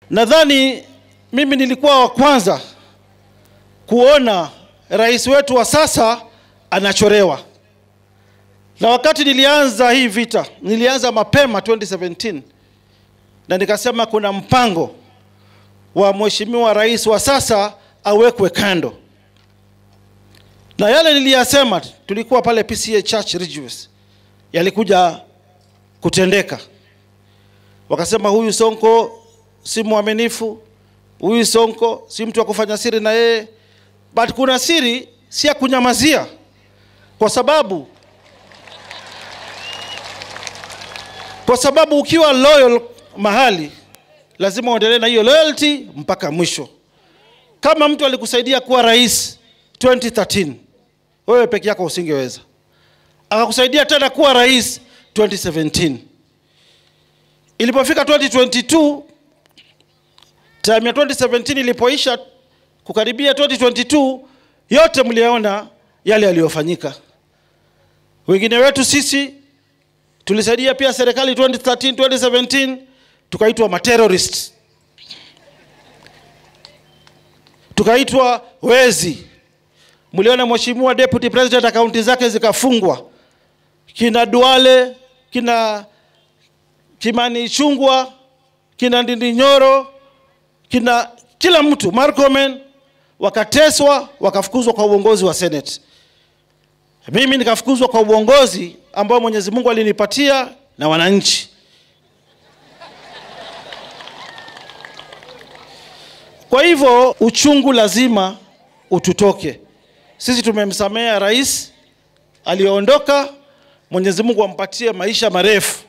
Nadhani mimi nilikuwa wa kwanza kuona rais wetu wa sasa anachorewa, na wakati nilianza hii vita, nilianza mapema 2017 na nikasema kuna mpango wa mheshimiwa rais wa sasa awekwe kando, na yale niliyasema, tulikuwa pale PCA Church Ridgeways, yalikuja kutendeka. Wakasema huyu Sonko si mwaminifu, huyu Sonko si mtu wa kufanya siri na yeye, but kuna siri si ya kunyamazia, kwa sababu kwa sababu ukiwa loyal mahali lazima uendelee na hiyo loyalty mpaka mwisho. Kama mtu alikusaidia kuwa rais 2013 wewe peke yako usingeweza, akakusaidia tena kuwa rais 2017. Ilipofika 2022 time ya 2017 ilipoisha kukaribia 2022, yote mliona yale yaliyofanyika. Wengine wetu sisi tulisaidia pia serikali 2013 2017, tukaitwa materrorist, tukaitwa wezi. Mliona mheshimiwa deputy president akaunti zake zikafungwa, kina Duale, kina Kimani Ichung'wah, kina Ndindi Nyoro, kina kila mtu Murkomen, wakateswa wakafukuzwa kwa uongozi wa Senate. Mimi nikafukuzwa kwa uongozi ambao Mwenyezi Mungu alinipatia na wananchi. Kwa hivyo uchungu lazima ututoke. Sisi tumemsamea rais aliyoondoka, Mwenyezi Mungu ampatie maisha marefu.